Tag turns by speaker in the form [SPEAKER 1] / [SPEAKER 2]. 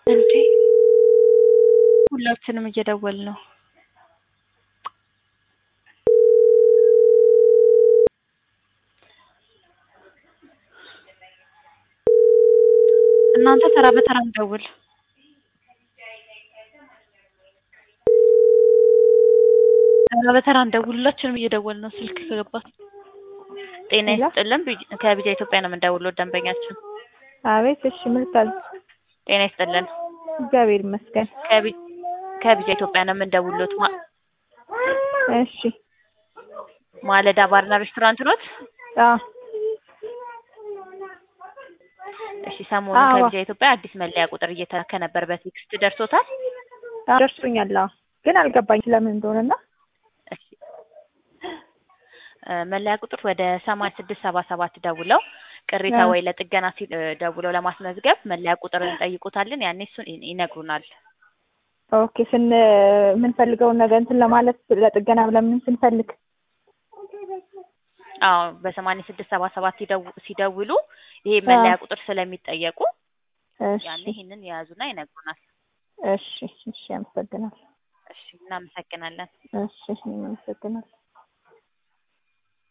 [SPEAKER 1] እንዴ ሁላችንም እየደወልን ነው። እናንተ ተራ በተራ እንደውል። ተራ በተራ እንደውል። ሁላችንም እየደወልን ነው። ስልክ ከገባት ጤና ይስጥልን። ከቢጃ ኢትዮጵያ ነው የምንደውለው። ደንበኛችን
[SPEAKER 2] አቤት። እሺ ምርታል
[SPEAKER 1] ጤና ይስጥልን።
[SPEAKER 2] እግዚአብሔር ይመስገን።
[SPEAKER 1] ከቢጃ ኢትዮጵያ ነው የምንደውሉት።
[SPEAKER 2] እሺ
[SPEAKER 1] ማለዳ ባርና ሬስቶራንት ኖት?
[SPEAKER 2] አዎ
[SPEAKER 1] እሺ ሰሞኑን ከቢጃ ኢትዮጵያ አዲስ መለያ ቁጥር እየተላከ ነበር። በቴክስት ደርሶታል?
[SPEAKER 2] ደርሶኛል። አዎ ግን አልገባኝ ስለምን እንደሆነና
[SPEAKER 1] እሺ መለያ ቁጥር ወደ ሰማንያ ስድስት ሰባ ሰባት ደውለው ቅሬታ ወይ ለጥገና ሲል ደውለው ለማስመዝገብ መለያ ቁጥር እንጠይቁታለን። ያኔ እሱን ይነግሩናል።
[SPEAKER 2] ኦኬ ስን የምንፈልገውን ነገር እንትን ለማለት ለጥገና ለምን ስንፈልግ
[SPEAKER 1] አዎ በሰማንያ ስድስት ሰባ ሰባት ሲደውሉ ይሄ መለያ ቁጥር ስለሚጠየቁ ያኔ ይህንን የያዙና ይነግሩናል።
[SPEAKER 2] እሺ እሺ፣ አመሰግናለሁ።
[SPEAKER 1] እሺ እናመሰግናለን።
[SPEAKER 2] እሺ፣ አመሰግናለሁ።